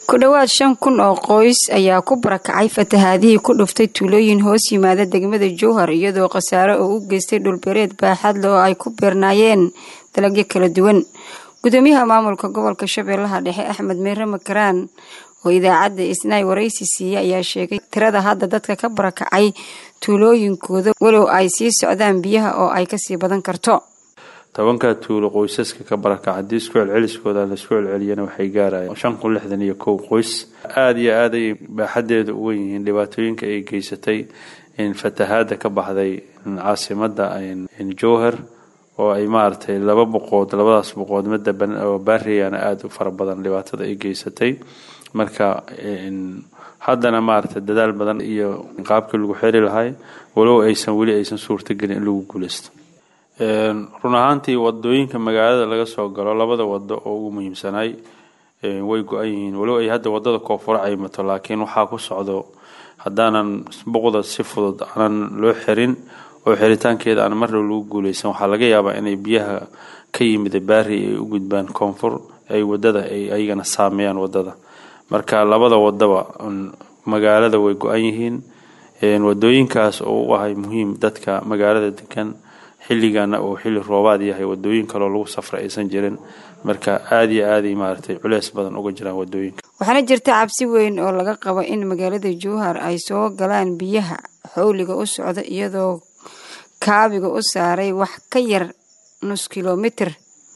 ku dhowaad shan kun oo qoys ayaa ku barakacay fatahaadihii ku dhuftay tuulooyin hoos yimaada degmada jowhar iyadoo khasaare oo u geystay dhulbereed baaxadle oo ay ku beernaayeen dalagyo kala duwan gudoomiyaha maamulka gobolka shabeellaha dhexe axmed meere makaraan oo idaacadda isnaay waraysi siiya ayaa sheegay tirada hadda dadka ka barakacay tuulooyinkooda walow ay sii socdaan biyaha oo ay kasii badan karto tobanka tuulo qoysaska ka barakaca haddii isku celceliskooda laisku celceliyana waxay gaarayaan shan kun lixdan iyo kow qoys aada iyo aad ay baaxadeeda u wen yihiin dhibaatooyinka ay geysatay fatahaada ka baxday caasimada jowhar oo ay maaragtay laba boqood labadaas boqood midda oo baariyana aada u fara badan dhibaatada ay geysatay marka haddana maaragtay dadaal badan iyo qaabkii lagu xeri lahay walow aysan weli aysan suurtagelin in lagu guuleysto run ahaantii wadooyinka magaalada laga soo galo labada wado oo ugu muhiimsanay way go-an yihiin walow ay hadda wadada koonfura caymato laakiin waxaa ku socdo haddaanan buqda si fudud aanan loo xirin oo xiritaankeeda aan marnaba lagu guuleysan waxaa laga yaabaa inay biyaha ka yimida baari ay u gudbaan koonfur ay wadada ay ayagana saameeyaan wadada marka labada wadaba magaalada way go-an yihiin wadooyinkaas oo u ahay muhiim dadka magaalada degan xilligana uu xilli roobaad yahay wadooyin kaloo lagu safra aysan jirin marka aada iyo aaday maaragtay culeys badan uga jiraan wadooyinka waxaana jirta cabsi weyn oo laga qabo in magaalada jowhar ay soo galaan biyaha xowliga u socda iyadoo kaabiga u saaray wax ka yar nus kilomitir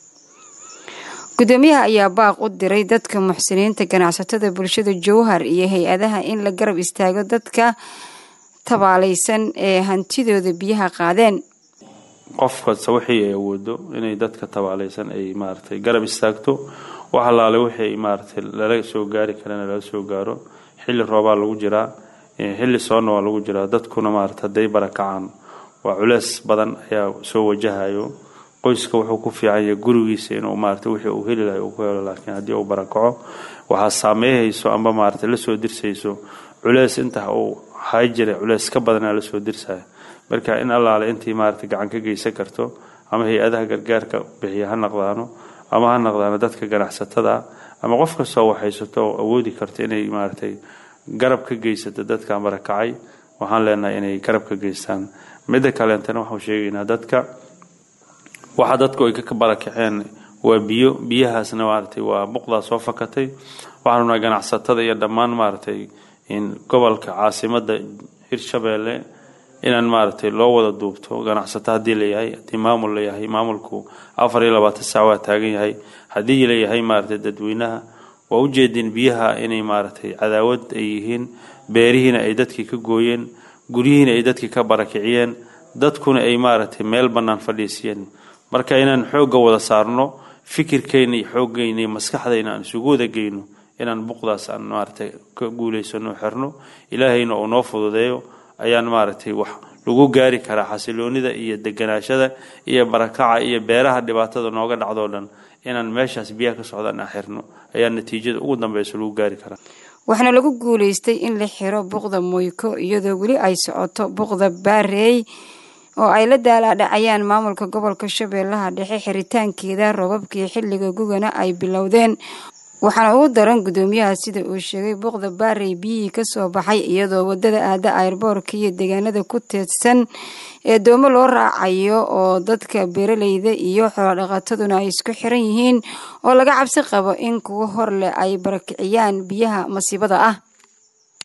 gudoomiyaha ayaa baaq u diray dadka muxsiniinta ganacsatada bulshada jowhar iyo hay-adaha in la garab istaago dadka tabaalaysan ee hantidooda biyaha qaadeen qof kasta wixii ay awoodo inay dadka tabaalaysan ay maaragtay garab istaagto wax allaale wixii maaragtay lala soo gaari karana lala soo gaaro xilli roobaa lagu jiraa xilli soonna waa lagu jiraa dadkuna maarata hadday barakacaan waa culeys badan ayaa soo wajahayo qoyska wuxuu ku fiican yahay gurigiisa inuu maarata wixii uu heli lahay uu ku helo laakiin haddii uu barakaco waxaa saameeyhayso amba maarata lasoo dirsayso culeys inta uu hay jiray culeys ka badanaa lasoo dirsaya marka in allaale intii maarata gacan ka geysan karto ama hay-adaha gargaarka bixiya ha naqdaano ama ha naqdaano dadka ganacsatada ama qof kastoo waxhaysato oo awoodi karta inay maaratay garab ka geysato dadkan barakacay waxaan leenahay inay garab ka geystaan midda kaleentana waxau sheegaynaa dadka waxa dadku ay ka barakaceen waa biyo biyahaasna maaratay waa buqdaa soo fakatay waxaan rabnaa ganacsatada iyo dhammaan maaratay gobolka caasimada hirshabeelle inaan maaragtay loo wada duubto ganacsato haddii layahay haddii maamul layahay maamulku afar iyo labaatan saac waa taagan yahay haddii layahay maaragtay dadweynaha waa ujeedin biyaha inay maaragtay cadaawad ay yihiin beerihiina ay dadkii ka gooyeen guryihiina ay dadkii ka barakiciyeen dadkuna ay maaragtay meel bannaan fadhiisiyeen marka inaan xoogga wada saarno fikirkeyna iyo xooggeyna iyo maskaxdayna aan isugu wada geyno inaan buqdaas aan maaragtay ka guulaysano xirno ilaahayna uu noo fududeeyo ayaan maaragtay wax lagu gaari karaa xasiloonida iyo deganaashada iyo barakaca iyo beeraha dhibaatada nooga dhacdoo dhan inaan meeshaas biyaha ka socdaan aan xirno ayaa natiijada ugu dambeysa lagu gaari karaa waxaana lagu guulaystay in la xiro buqda moyko iyadoo weli ay socoto buqda baareey oo ay la daalaadhacayaan maamulka gobolka shabeellaha dhexe xiritaankeeda roobabkii xilliga gugana ay bilowdeen waxaana ugu daran gudoomiyaha sida uu sheegay buuqda baarey biyihii kasoo baxay iyadoo wadada aada ayrboorka iyo deegaanada ku teedsan ee doomo loo raacayo oo dadka beeraleyda iyo xoolodhaqataduna ay isku xiran yihiin oo laga cabsi qabo in kuwo hor leh ay barakiciyaan biyaha masiibada ah